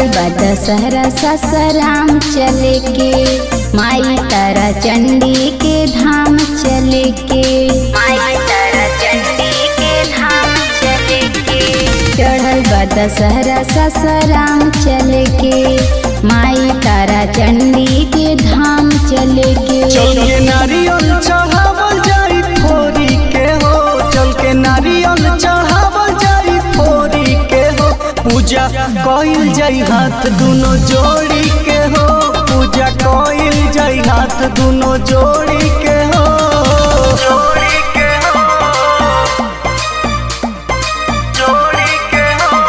बा दशहरा ससराम चले के माई तारा चंडी के धाम चले के माई तारा चंडी के धाम चले के चढ़ल बा दशहरा ससराम चले के माई तारा चंडी के धाम चले के चल के नारियल चढ़ावल जाई फोरी के हो चल के नारियल चढ़ावल जाई फोरी के हो पूजा कइल जाई हाथ दुनो जोड़ी के हो पूजा कइल जाई हाथ दुनो जोड़ी के हो जोड़ी के हो जोड़ी के हो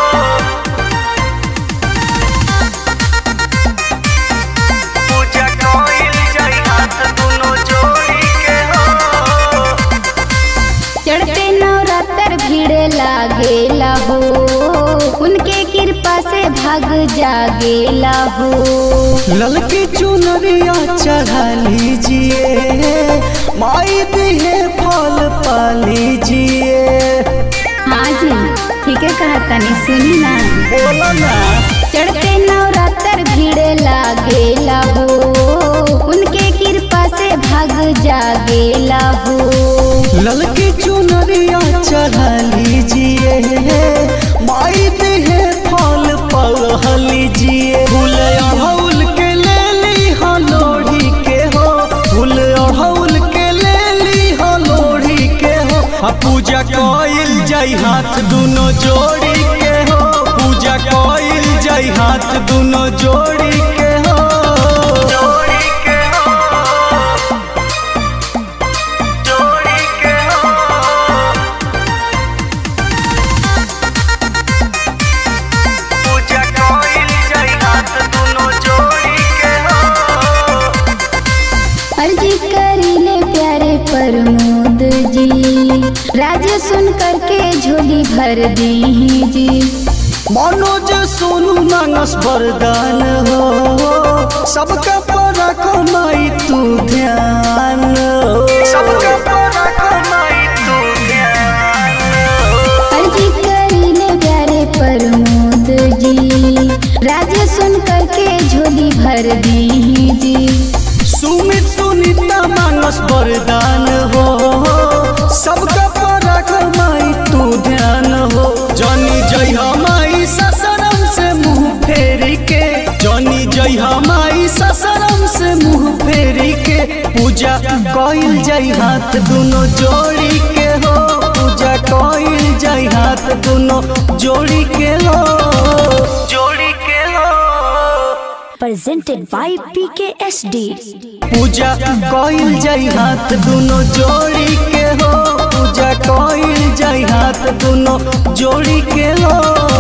पूजा कइल जाई हाथ दुनो जोड़ी के हो चढ़ते नवरात्र भीड़ लागेला हो उनके कृपा से भाग जागेला हो ललकी चुनरिया चढ़ा लीजिए माई दिहे फल पा लीजिए हाँ जी ठीक है कहा तनी सुनी ना बोला ना चढ़ते नवरात्र भीड़ लागेला हो उनके कृपा से भाग जागेला हो ललकी चुनरिया चढ़ा लीजिए माई दिहे फल पा लीजिए फूल अड़हुल के ले ली हो लोढ़ी के हो फूल अड़हुल के ले ली हो लोढ़ी के हो आ पूजा कइल जाई हाथ दुनो जोड़ी के हो पूजा कइल जाई हाथ दुनो जोड़ी के हो जोड़ी के हो जोड़ी के हो पूजा कइल जाई हाथ दुनो जोड़ी के हो अर्जी करीले प्यारे प्रमोद जी राज सुन करके झोली भर दी जी मनोज सोनू मानस वरदान हो सबका पर कमाई तू ध्यान हो सबका पर कमाई तू ध्यान हो अर्जी करीले प्यारे प्रमोद जी राज सुन करके झोली भर दी जी सुमित सुनीता मानस वरदान हो सबका पर कमाई तू ध्यान हो जनी जय हमाई ससरम से मुंह फेरी के जनी जय हमाई ससरम से मुंह फेरी के पूजा कइल जाई हाथ दुनो जोड़ी के हो पूजा कइल जाई हाथ दुनो जोड़ी के हो जोड़ी के हो presented by PKSD. पूजा कइल जाई हाथ दुनो जोड़ी के हो पूजा कइल जाई हाथ दुनो जोड़ी के हो